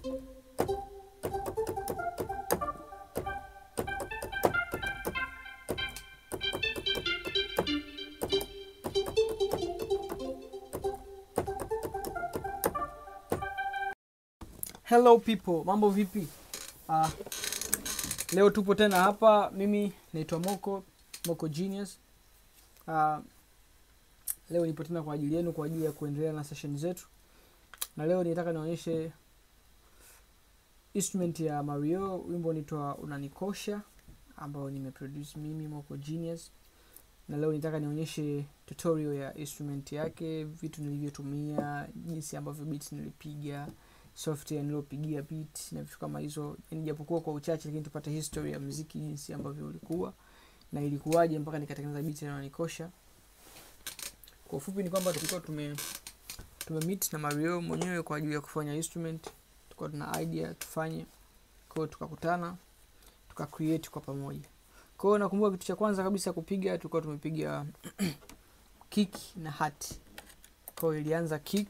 hello people mambo vipi uh, leo tupo tena hapa mimi naitwa moko moko genius uh, leo nipo tena kwa ajili yenu kwa ajili ya kuendelea na session zetu na leo nitaka nionyeshe instrument ya mario wimbo unaitwa unanikosha ambao nimeproduce mimi moko genius na leo nitaka nionyeshe tutorial ya instrument yake vitu nilivyotumia jinsi ambavyo beats nilipiga software niliopigia beat na vitu kama hizo yani japokuwa kwa uchache lakini tupate history ya muziki jinsi ambavyo ulikuwa na ilikuwaje mpaka nikatengeneza beat inayonikosha kwa ufupi ni kwamba tulikuwa tume tume meet na Mario mwenyewe kwa ajili ya kufanya instrument tulikuwa tuna idea tufanye kwa hiyo tukakutana tuka create kwa pamoja kwa hiyo nakumbuka kitu cha kwanza kabisa kupiga tulikuwa tumepiga kick na hat kwa hiyo ilianza kick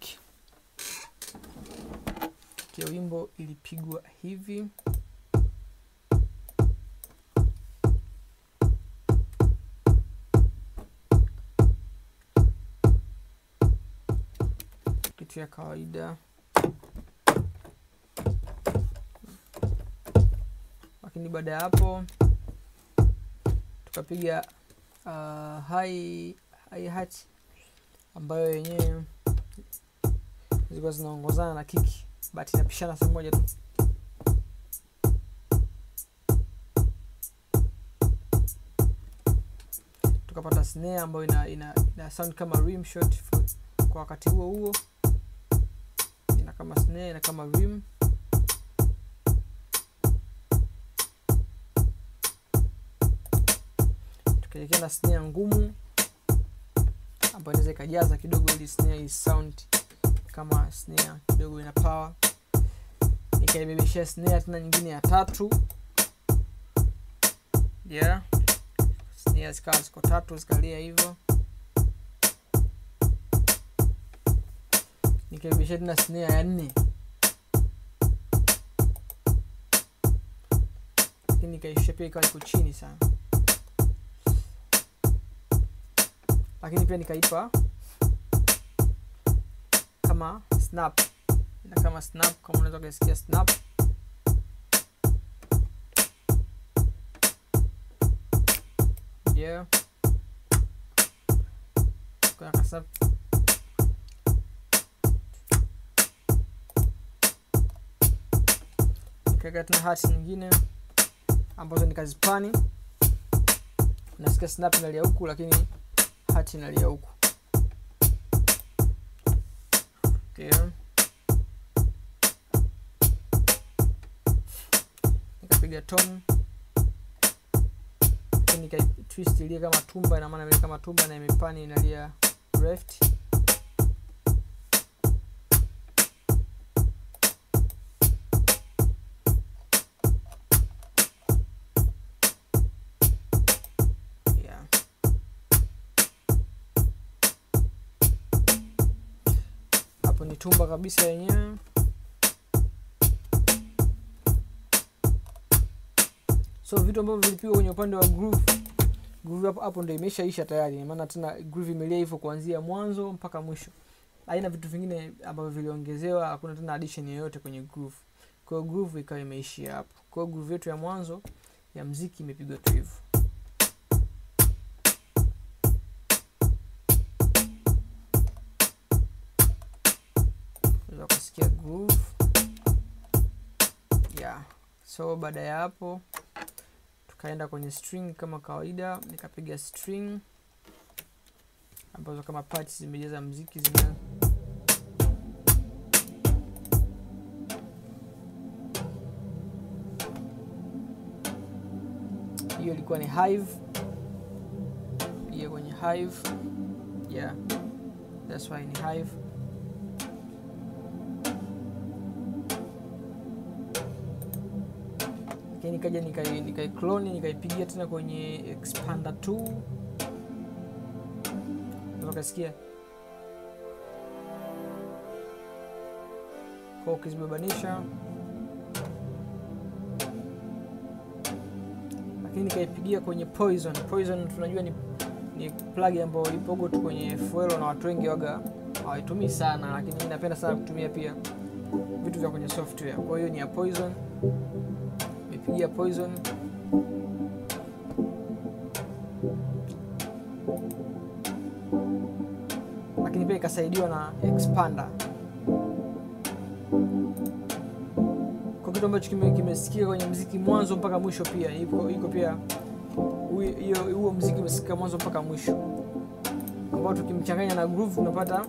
ya wimbo ilipigwa hivi kitu ya kawaida lakini baada ya hapo tukapiga uh, high, high hat ambayo yenyewe zilikuwa zinaongozana na kiki but inapishana sehemu moja tu tukapata snare ambayo ina, ina, ina sound kama rim shot for, kwa wakati huo huo ina kama snare ina kama rim tukaelekea na snare ngumu ambayo inaweza ikajaza kidogo ili snare hii sound kama snare kidogo ina power nikaibebeshea snare tena nyingine ya tatu yeah snare zikawa ziko tatu zikalia hivyo nikaibebeshea tena snare ya nne lakini nikaishia pia ikawa iko chini sana lakini pia nikaipa kama snap ina kama snap kama unaweza kuisikia snap yeah kuna kasnap nikaweka tena hati nyingine ambazo nikazipani nasikia snap inalia huku lakini hati inalia huku okay. nikapiga tom nika twist ilie kama tumba ina maana kama tumba na imepani inalia left yeah. hapo ni tumba kabisa yenyewe so vitu ambavyo vilipigwa kwenye upande wa groove groove hapo hapo ndio imeshaisha tayari maana tena groove imelia hivyo kuanzia mwanzo mpaka mwisho haina vitu vingine ambavyo viliongezewa hakuna tena addition yoyote kwenye groove kwa hiyo groove ikawa imeishia hapo kwa hiyo groove yetu ya mwanzo ya mziki imepigwa tu hivyo unaweza kusikia groove yeah so baada ya hapo tukaenda kwenye string kama kawaida nikapiga string ambazo kama parts zimejaza mziki zina hiyo ilikuwa ni hive hiyo kwenye hive yeah that's why ni hive lakini nikaja nikai nikai clone nikaipigia tena kwenye expander 2 ukasikia kwa ukizibebanisha lakini nikaipigia kwenye Poison. Poison tunajua ni, ni plug ambayo ipogo tu kwenye Fuelo na watu wengi waga hawaitumii sana, lakini mimi napenda sana kutumia pia vitu vya kwenye software. Kwa hiyo ni ya Poison, nimepigia Poison lakini pia ikasaidiwa na expander kwa kitu ambacho kime- kimesikika kwenye mziki mwanzo mpaka mwisho pia iko, iko pia hui- hiyo huo mziki umesikika mwanzo mpaka mwisho ambao tukimchanganya na groove tunapata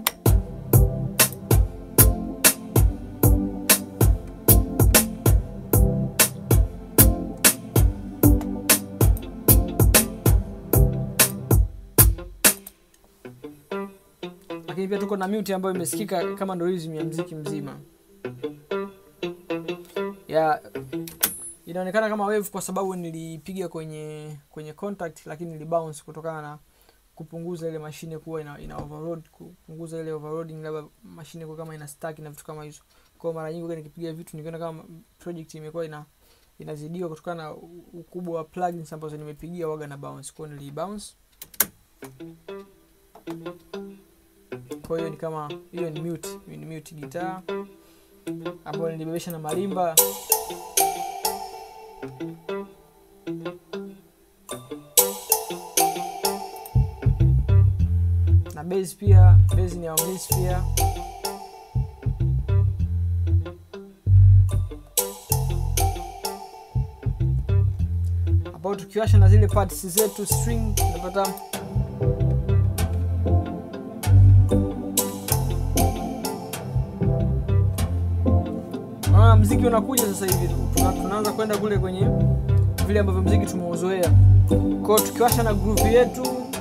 lakini pia tuko na mute ambayo imesikika kama ndo rhythm ya mziki mzima ya inaonekana kama wave kwa sababu nilipiga kwenye kwenye contact lakini nilibounce kutokana na kupunguza ile mashine kuwa ina, ina overload kupunguza ile overloading labda mashine kuwa kama ina stack na vitu kama hizo kwa mara nyingi wakati nikipiga vitu nikiona kama project imekuwa ina inazidiwa kutokana na u- ukubwa wa plugins ambazo nimepigia waga na bounce kwa hiyo nilibounce kwa hiyo ni kama hiyo ni mute hiyo ni mute guitar ambayo nilibebesha na marimba na bass pia bass ni ya Omnis pia ambao tukiwasha na zile parts zetu string tunapata Unaona mziki unakuja sasa hivi tuna, tunaanza kwenda kule kwenye vile ambavyo mziki tumeuzoea. Kwa hiyo tukiwasha na groove yetu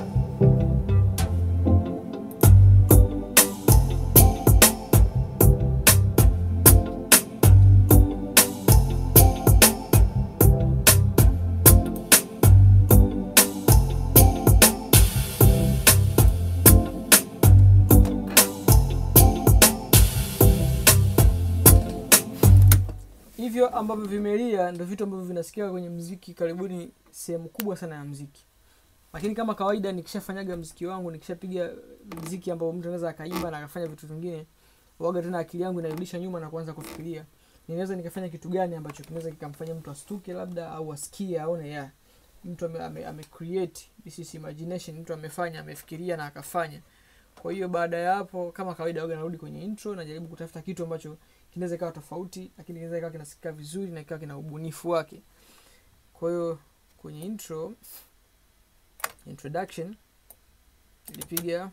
hivyo ambavyo vimelia ndo vitu ambavyo vinasikika kwenye mziki karibuni sehemu kubwa sana ya mziki lakini kama kawaida nikishafanyaga mziki wangu nikishapiga mziki ambao mtu anaweza akaimba na akafanya vitu vingine waga tena akili yangu inarudisha nyuma na kuanza kufikiria ninaweza nikafanya kitu gani ambacho kinaweza kikamfanya mtu astuke labda au asikie aone ya mtu ame, ame, ame create this is imagination mtu amefanya amefikiria na akafanya kwa hiyo baada ya hapo kama kawaida waga narudi kwenye intro najaribu kutafuta kitu ambacho kinaweza ikawa tofauti lakini kinaweza ikawa kinasikika vizuri na ikawa kina ubunifu wake kwa hiyo kwenye intro introduction nilipiga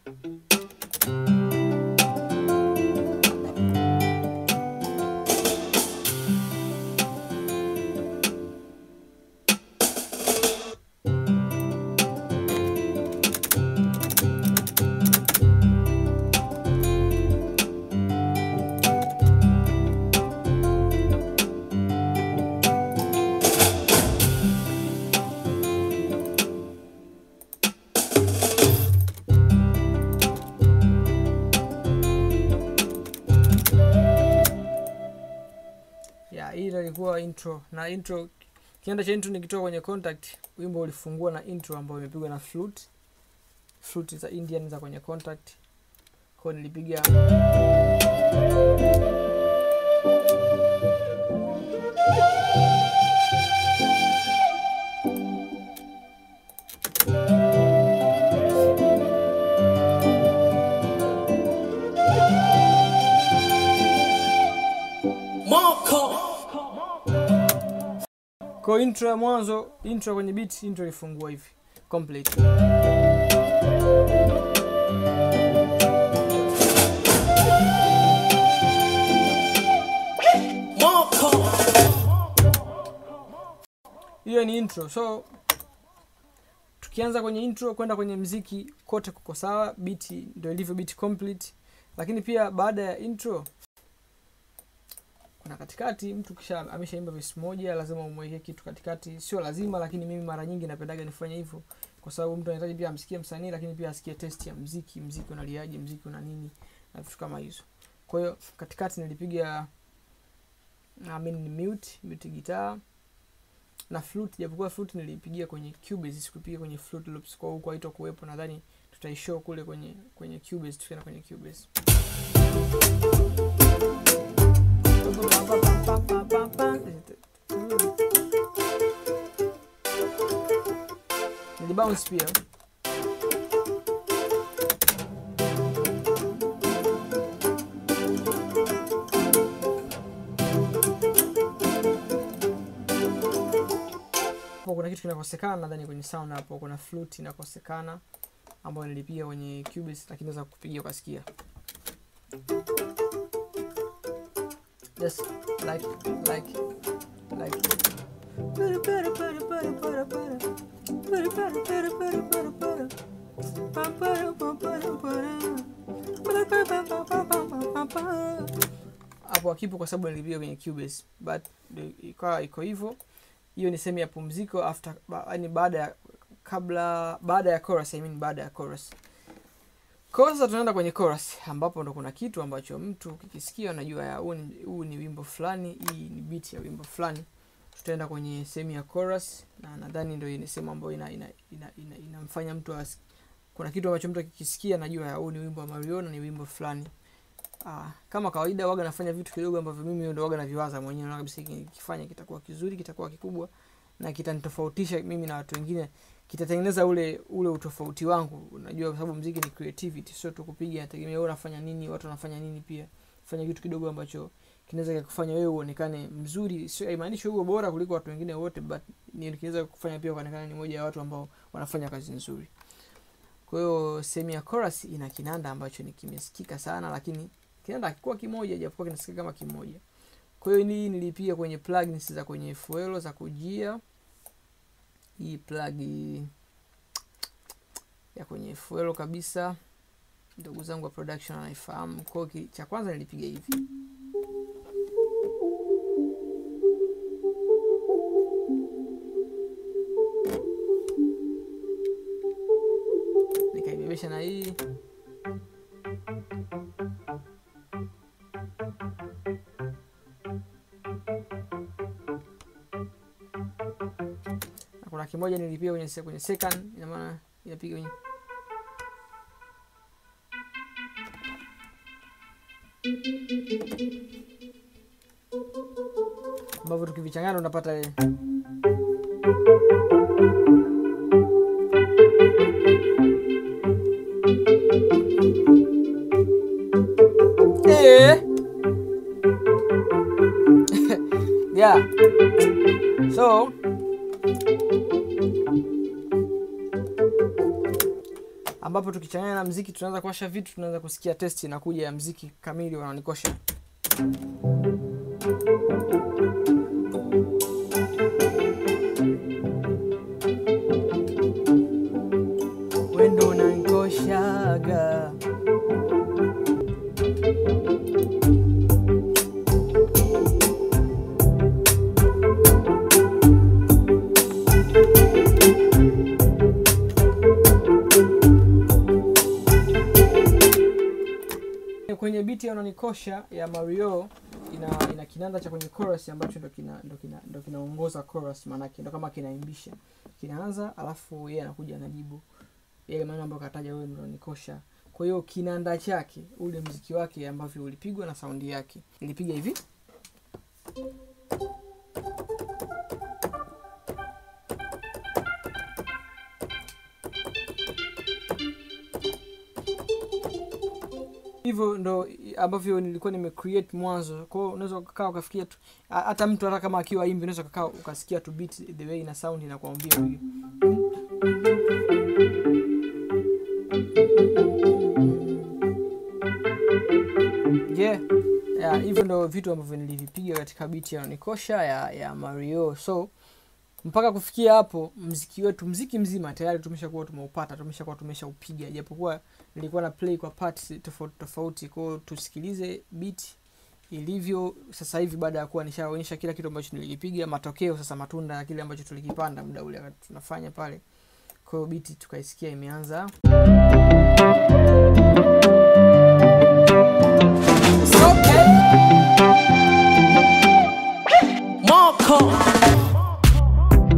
ya hii ndo ilikuwa intro na intro kianda cha intro nikitoka kwenye contact wimbo ulifungua na intro ambayo imepigwa na flute flute za indian za kwenye contact kwao nilipiga kwa intro ya mwanzo intro kwenye beat intro ilifungua hivi complete hiyo ni intro so tukianza kwenye intro kwenda kwenye mziki kote kuko sawa beat ndio ilivyo beat complete lakini pia baada ya intro kuna katikati mtu kisha ameshaimba verse moja lazima umwekee kitu katikati sio lazima lakini mimi mara nyingi napendaga nifanye hivyo kwa sababu mtu anahitaji pia amsikie msanii lakini pia asikie test ya mziki mziki unaliaje mziki una nini na vitu kama hizo kwa hiyo katikati nilipiga I mean, ni mute mute gitaa na flute japokuwa flute nilipigia kwenye cubase sikupiga kwenye flute loops kwa huko haito kuwepo nadhani tutaishow kule kwenye kwenye cubase tukienda kwenye cubase nilibounce pia hapo kuna kitu kinakosekana nadhani kwenye sound hapo kuna flute inakosekana ambayo nilipiga kwenye cubase lakini naweza kupigia ukasikia just like like like hapo akipo kwa sababu nilipiga kwenye cubase but ndio ikawa iko hivyo hiyo ni sehemu ya pumziko after ba, yani baada ya kabla baada ya chorus I mean baada ya chorus kwa sasa tunaenda kwenye chorus ambapo ndo kuna kitu ambacho mtu kikisikia anajua ya huu ni, huu ni wimbo fulani hii ni beat ya wimbo fulani tutaenda kwenye sehemu ya chorus na nadhani ndio ni sehemu ambayo ina, ina, ina, ina, inamfanya mtu as, kuna kitu ambacho mtu akikisikia anajua ya huu ni wimbo wa Mario na ni wimbo fulani Ah, kama kawaida waga nafanya vitu kidogo ambavyo mimi ndo waga naviwaza mwenyewe na kabisa hiki nikifanya kitakuwa kizuri kitakuwa kikubwa na kitanitofautisha mimi na watu wengine kitatengeneza ule ule utofauti wangu unajua kwa sababu mziki ni creativity sio tu kupiga nategemea wewe unafanya nini watu wanafanya nini pia fanya kitu kidogo ambacho kinaweza kukufanya wewe uonekane mzuri sio haimaanishi wewe bora kuliko watu wengine wote but ni kinaweza kukufanya pia uonekane ni moja ya watu ambao wanafanya kazi nzuri kwa hiyo sehemu ya chorus ina kinanda ambacho ni kimesikika sana lakini kinanda hakikuwa kimoja japokuwa kinasikika kama kimoja kwa hiyo hii nilipiga kwenye plugins za kwenye fuelo za kujia hii plug ya kwenye fuelo kabisa ndugu zangu wa production anaifahamu kwa hiyo cha kwanza nilipiga hivi nikaibebesha na hii na kuna kimoja nilipiga kwenye, se- kwenye second ina maana inapiga kwenye ambavyo tukivichangana unapata ile Eh. yeah so ambapo tukichanganya na mziki tunaanza kuwasha vitu tunaanza kusikia testi inakuja ya mziki kamili wananikosha wendo unanikoshaga kwenye biti ya unanikosha ya mario ina ina kinanda cha kwenye chorus ambacho ndo kina ndo kina ndo kinaongoza chorus maanake ndo kama kinaimbisha kinaanza alafu yeye anakuja anajibu yale maneno ambayo kataja wewe ndo unanikosha kwa hiyo kinanda chake ule mziki wake ambavyo ulipigwa na saundi yake ilipiga hivi hivyo ndo ambavyo nilikuwa nimecreate mwanzo kwao unaweza ukakaa ukafikia tu ha- hata mtu hata kama akiwa imbi unaweza ukakaa ukasikia tu beat the way ina sound inakuambia huyu yeah yeah, hivyo ndo vitu ambavyo nilivipiga katika biti ya nikosha ya, ya mario so mpaka kufikia hapo mziki wetu mziki mzima tayari tumeshakuwa tumeupata tumeshakuwa tumeshaupiga japokuwa nilikuwa na play kwa parts tofauti tofauti kwao tusikilize beat ilivyo sasa hivi baada ya kuwa nishaonyesha kila kitu ambacho nilikipiga matokeo sasa matunda ya kile ambacho tulikipanda muda ule wakati tunafanya pale kwa hiyo biti tukaisikia imeanza Marco.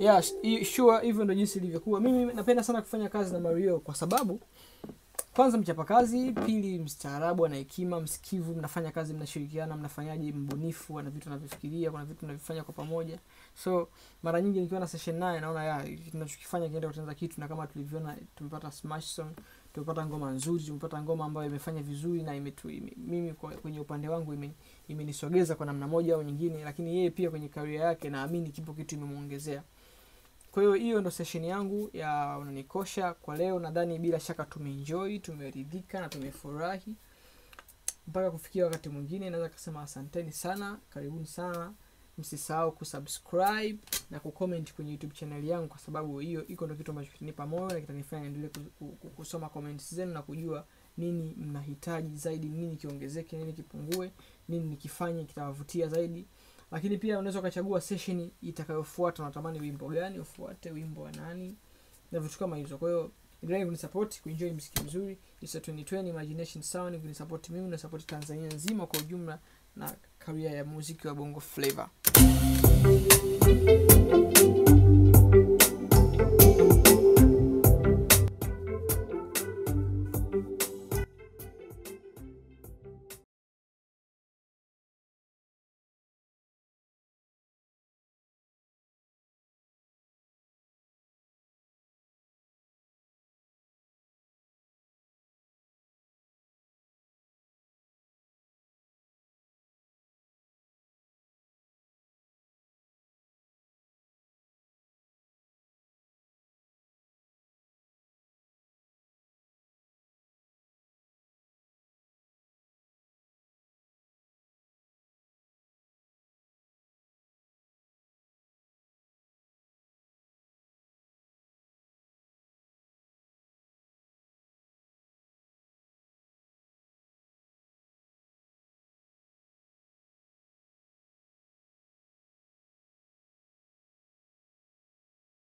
yeah, sh- sure hivyo ndo jinsi ilivyokuwa mimi napenda sana kufanya kazi na mario kwa sababu kwanza mchapakazi pili mstaarabu ana hekima msikivu mnafanya kazi mnashirikiana mnafanyaji mbunifu ana vitu anavyofikiria kuna vitu navifanya kwa pamoja so mara nyingi nikiwa na session naye naona ya tunachokifanya kinaenda kutengeneza kitu na kama tulivyoona tumepata smash song tumepata ngoma nzuri tumepata ngoma ambayo imefanya vizuri na imetu, ime, mimi kwa, kwenye upande wangu ime- imenisogeza kwa namna moja au nyingine lakini yeye pia kwenye karia yake naamini kipo kitu imemwongezea kwa hiyo hiyo ndo session yangu ya unanikosha kwa leo nadhani bila shaka tumeenjoy tumeridhika na tumefurahi mpaka kufikia wakati mwingine naweza kusema asanteni sana karibuni sana msisahau kusubscribe na kucomment kwenye youtube channel yangu kwa sababu hiyo iko ndo kitu ambacho kitanipa moyo na kitanifanya niendelee ku- ku- ku- kusoma comments zenu na kujua nini mnahitaji zaidi nini kiongezeke nini kipungue nini nikifanye kitawavutia zaidi lakini pia unaweza ukachagua session itakayofuata unatamani wimbo gani ufuate wimbo wa nani na vitu kama hizo kwa hiyo endelea kunisupport kuenjoy mziki mzuri It's a 2020 imagination sound kunisupport mimi na support tanzania nzima kwa ujumla na karia ya muziki wa bongo flavor